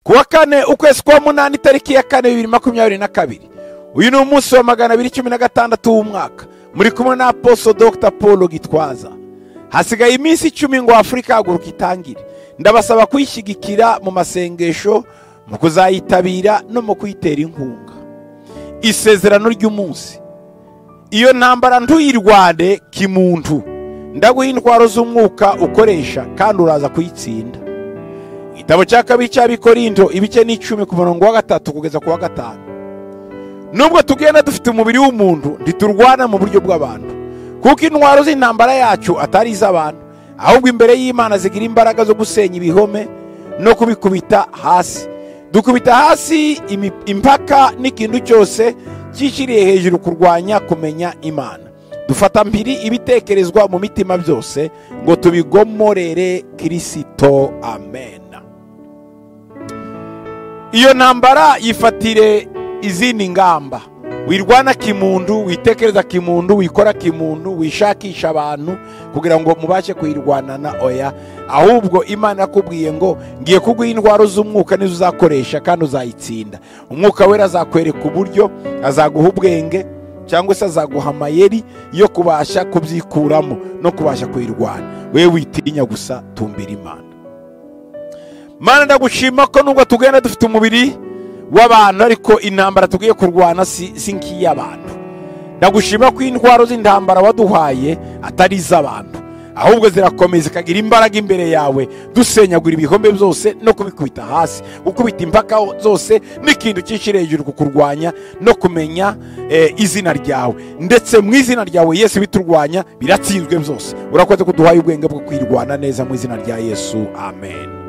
ku wa kane ukwezi kwa munani tariki ya kane bibiri makumyabiri na kabiri uyu ni umunsi wa magana abiri cumi na gatandatu w'umwaka muri kumwe na aposo dr paul gitwaza hasigaye iminsi icumi ngo afurika haguruka itangire ndabasaba kuyishyigikira mu masengesho mu kuzayitabira no mu kuyitera inkunga isezerano ry'umunsi iyo ntambara ntuyirwane kimuntu ndaguha intwaro z'umwuka ukoresha kandi uraza kuyitsinda igitabo cya kabiri cy'abikorindo ibice n'icumi ku murongo wa gatatu kugeza ku wa gatanu nubwo tugenda dufite umubiri w'umuntu ntiturwana mu buryo bw'abantu kuko intwaro z'intambara yacu atari iz'abantu ahubwo imbere y'imana zigira imbaraga zo gusenya ibihome no kubikubita hasi dukubita hasi impaka n'ikintu cyose cyishyiriye hejuru kurwanya kumenya imana dufata mpiri ibitekerezwa mu mitima byose ngo tubigomorere kirisito amen iyo ntambara yifatire izindi ngamba wirwana kimuntu witekereza kimuntu wikora kimuntu wishakisha abantu kugira ngo mubashe kuyirwanana oya ahubwo imana yakubwiye ngo ngiye kuguha indwara z'umwuka nizo uzakoresha kandi uzayitsinda umwuka wera azakwereka uburyo azaguha ubwenge cyangwa se azaguha amayeri yo kubasha kubyikuramo no kubasha kuyirwana we witinya gusa tumbira imana mana ndagushima ko nubwo tugenda dufite umubiri w'abantu ariko intambara tugiye kurwana si nk'iy'abantu ndagushima ko intwaro z'intambara waduhaye atari iz'abantu ahubwo zirakomeza zikagira imbaraga imbere yawe dusenyagura ibikombe byose no kubikubita hasi gukubita impaka zose n'ikintu cyinshi hejuru ku kurwanya no kumenya izina ryawe ndetse mu izina ryawe yesu biturwanya biratsinzwe byose urakoze ko duhaye ubwenge bwo kwirwana neza mu izina rya yesu amen